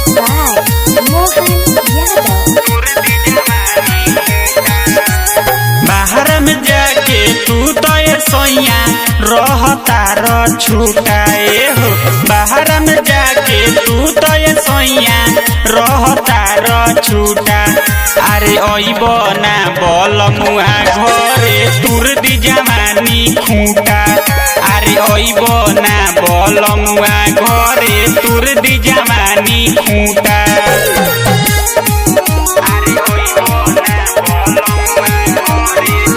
by Mohan Yadav. बाहर में जाके तू तो ये सोइया रहता र छुटाए हो बाहर में जाके तू तो ये सोइया रहता र छुटा अरे ओइब ना बल मुआ घरे तुर दी जवानी खूटा अरे ओइब ना बल मुआ घरे तुर दी जवानी खूटा अरे ओइब ना बल मुआ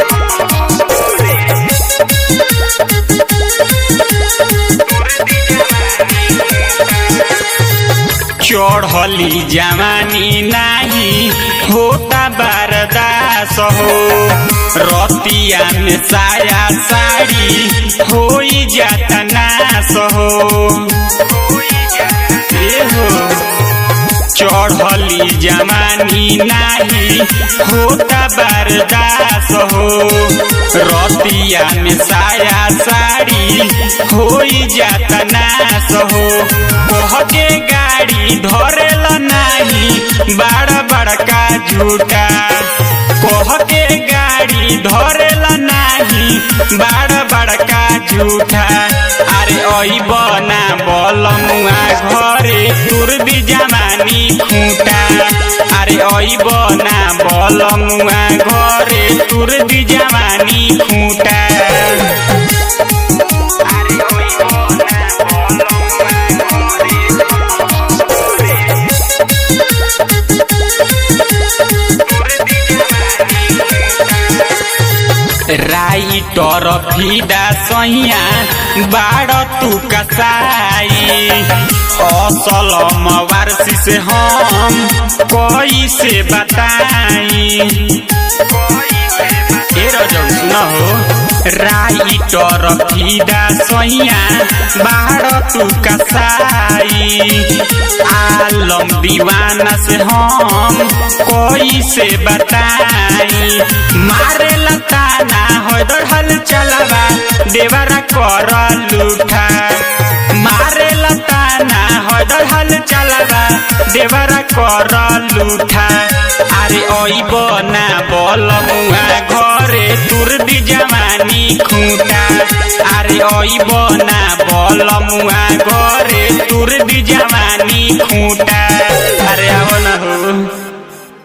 चढ़ली जवानी नाही होता बरदास हो रतिया में साया साड़ी होई जाता नास हो ए हो चढ़ली जवानी नाही होता बरदास हो रतिया में साया साड़ी होई जाता नास हो कह के गाड़ी धरेल नाही बड़ बड़का झूठा कह के गाड़ी धरेल नाही बड़ बड़का झूठा अरे अइब ना बल मुआ घरे तुर दी जमानी खूटा अरे अइब ना बल मुआ घरे तुर दी जमानी खूटा अरे अइब ना बल मुआ राइटर फिदा सैया बाड़ तू कसाई असल मवारसी से हम कैसे बताई ए रजौ सुन हो राइटर फिदा सैया बाड़ तू कसाई आलम दीवाना से हम कैसे बताई मारे लताना हो दढ़ल चलवा देवरा कर लूठा मारे लताना हो दढ़ल चलवा देवरा कर लूठा अरे ओइब ना बल मुआ घरे तुर दी जवानी खूटा अरे ओइब ना बल मुआ घरे तुर दी जवानी खूटा